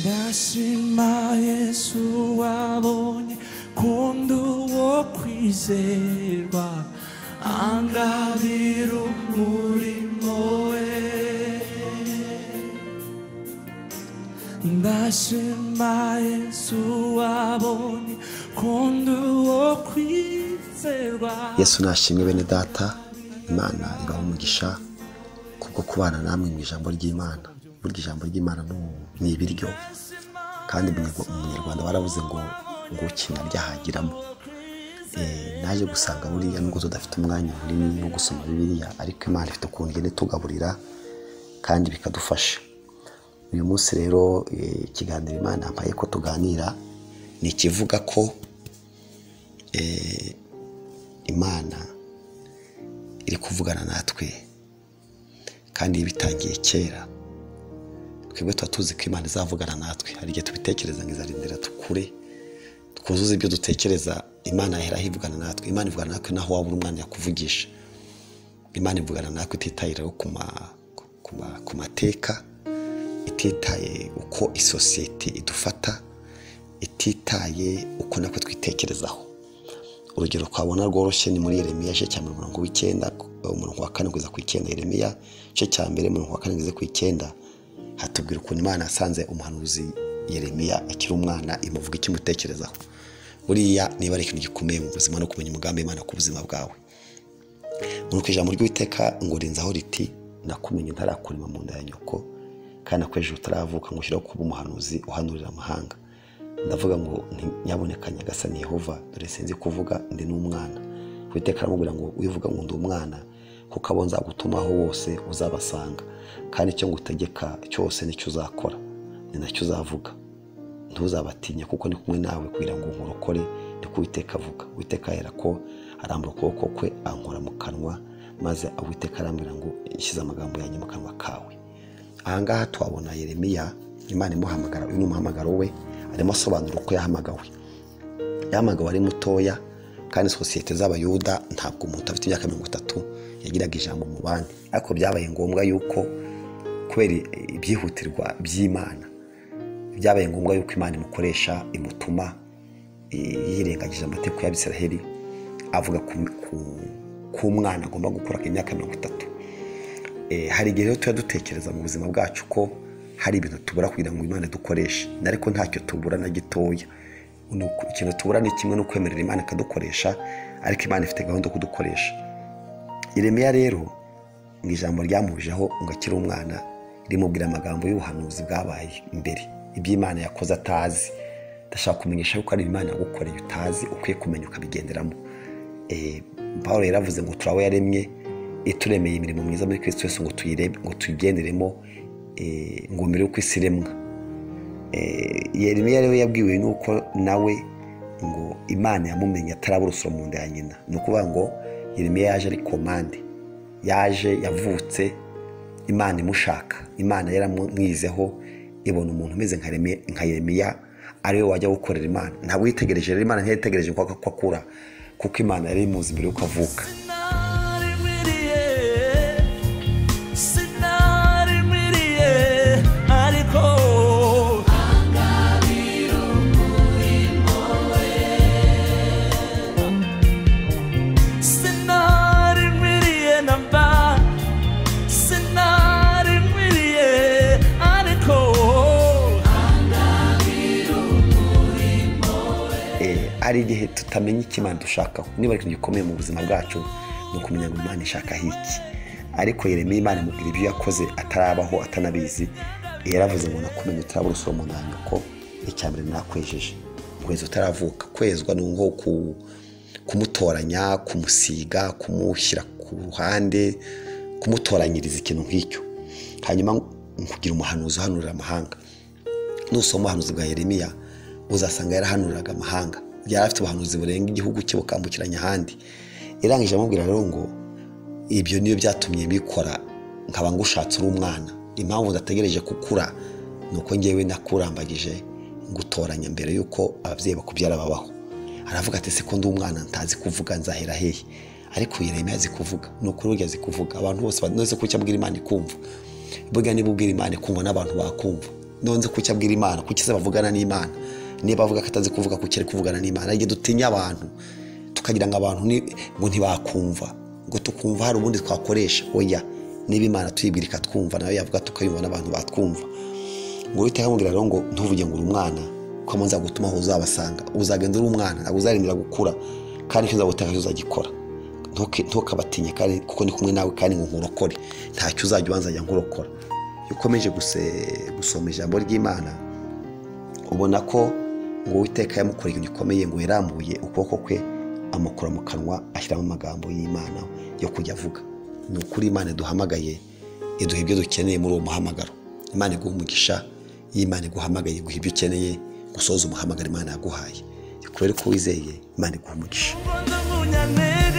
나신 나의 수 아버니 곤두어 귀세와 안가비로 우리 모에 나신 나의 수 아버니 곤두어 귀세와 yesu nashimwe bene data imana ibaha umugisha kubwo kubana namwe mu ijambo ry'imana burya ijambo ry'imana ni- ni ibiryo kandi umunyarwa- umunyarwanda baravuze ngo ngo ukina ryahagiramo Eh, naje gusanga buriya nubwo tudafite umwanya munini wo gusoma bibiliya ariko imana ifite ukuntu igenda itugaburira kandi bikadufasha uyu munsi rero eh, ikiganiro imana yampaye ko tuganira ni ikivuga ko eh, imana iri kuvugana natwe kandi bitangiye kera twebwe tuba tuzi ko imana izavugana natwe hari igihe tubitekereza ngo izarindira tukure twuzuze ibyo dutekereza imana yaheraho ivugana natwe imana ivugana natwe naho waba uri umwana yakuvugisha imana ivugana natwe ititaye rero ku ma- ku ma- ku mateka ititaye uko isosiyete idufata ititaye uko natwe twitekerezaho urugero twabona rworoshye ni muri yeremiya igice cya mirongo w'icyenda umurongo wa kane kugeza ku icyenda yeremiya igice cya mbere umurongo wa kane kugeza ku icyenda hatubwira ukuntu imana yasanze umuhanuzi yeremiya akiri umwana imuvuga ikimutekerezaho buriya niba ari ikintu gikomeye mu buzima no kumenya umugambi w'imana ku buzima bwawe nuko ijambo ry'uwiteka ngo rinzaho riti nakumenye ntarakurema mu nda ya nyoko kandi nakwejeje utaravuka ngo ushyireho kuba umuhanuzi uhanurira amahanga ndavuga ngo nti- nyaboneka nyagasani yehova dore sinzi kuvuga ndi n'umwana uwiteka aramubwira ngo wivuga ngo ndi umwana kuko abo nzagutumaho bose uzabasanga kandi icyo ngutegeka cyose nicyo uzakora ni nacyo uzavuga ntuzabatinya kuko ni kumwe nawe kugira ngo nkurokore ni ko uwiteka avuga uwiteka ahera ko arambura ukuboko kwe ankora mu kanwa maze uwiteka arambwira ngo ishyize amagambo yanjye mu kanwa kawe ahangaha twabona yeremiya imana imuhamagara uyu ni umuhamagaro we arimo asobanura uko yahamagawe yahamagawe ari mutoya kandi sosiyete z'abayuda ntabwo umuntu afite imyaka mirongo itatu yagiraga ijambo mu bandi ariko byabaye ngombwa yuko kubera ibyihutirwa by'imana byabaye ngombwa yuko imana imukoresha imutuma i- yirengagije amategeko y'abisiraheli avuga ku, ku, ku mwana agomba gukura imyaka mirongo itatu Eh, hari igihe rero tuba dutekereza mu buzima bwacu ko hari ibintu tubura kugira ngo imana dukoreshe ariko ntacyo tubura na gitoya Ni uku- ikintu tubura ni kimwe no kwemerera imana ikadukoresha ariko imana ifite gahunda yo kudukoresha Yeremiya rero mu ijambo ryamujeho ngo akiri umwana rimubwira amagambo y'ubuhanuzi bwabaye mbere iby'imana yakoze atazi ndashaka kumenyesha yuko ari imana yagukoreye utazi ukwiye kumenya ukabigenderamo Eh, Pawulo yaravuze ngo turawe yaremye ituremeye imirimo myiza muri kirisito yesu ngo tuyirebe ngo tuyigenderemo eh, ngo mbere y'uko isi iremwa Eh, yeremiya rero yabwiwe nuko nawe ngo imana yamumenye atarabura urusoro mu nda ya nyina ni ukuvuga ngo yeremiya yaje ari komande yaje yavutse imana imushaka imana yaramwizeho ibona umuntu umeze nka Yeremiya- nka yeremiya ariwe wajya gukorera imana ntabwo yitegereje rero imana ntiyitegereje ko ko akura kuko imana yari imuzi mbere y'uko avuka Eh, hari igihe tutamenya icyo imana dushakaho niba ari ikintu gikomeye mu buzima bwacu ni ukumenya ngo imana ishakaho iki ariko yeremiya imana imubwira ibyo yakoze atarabaho atanabizi yaravuze ngo nakumenye utarabura usura umuntu wanjye ko icya mbere nakwejeje kwezi utaravuka kwezwa ni nko ku- kumutoranya kumusiga kumushyira ku ruhande kumutoranyiriza ikintu nk'icyo hanyuma kugira umuhanuzi uhanurira amahanga nusoma ubuhanuzi bwa yeremiya uzasanga yarahanuriraga amahanga yari afite ubuhanuzi burenga igihugu cye bukambukiranya ahandi irangije amubwira rero ngo ibyo niyo byatumye bikora nkaba ngushatse uri umwana impamvu udategereje gukura ni uko ngewe nakurambagije ngutoranya mbere y'uko ababyeyi bakubyara babaho aravuga ati se ko ndi umwana ntazi kuvuga nzahera hehe ariko yeremiya azi kuvuga ni ukuri burya azi kuvuga abantu bose nose kuki abwira imana ikumva burya niba ubwira imana ikumva n'abantu bakumva nonze kuki abwira imana kuki se bavugana n'imana niba avuga ko atazi kuvuga kuki ari kuvugana n'imana hari igihe dutinya abantu tukagira ngo abantu ni- ngo ntibakumva ngo tukumva hari ubundi twakoresha oya niba imana tuyibwira ikatwumva nayo yavuga tukayumva n'abantu batwumva ngo uhite amubwira rero ngo ntuvuge ngo uri umwana ko amaze gutuma aho uzabasanga uzagenda uri umwana ntabwo uzaremera gukura kandi icyo uzagutaka cyo uzagikora Ntuke- ntukabatinye kandi kuko ndi kumwe nawe kandi ngo nkurokore ntacyo uzajya ubanza ajya nkurokora iyo ukomeje guse- gusoma ijambo ry'imana ubona ko ngo uwiteka yamukoreye ikintu gikomeye ngo yarambuye ukuboko kwe amukura mu kanwa ashyiramo amagambo y'imana yo kujya avuga ni ukuri imana duhamagaye iduha ibyo dukeneye muri uwo muhamagaro imana iguha umugisha y'imana iguhamagaye iguha ibyo ukeneye gusoza umuhamagaro imana yaguhaye rero ko wizeye imana iguha umugisha ubona nkunyanere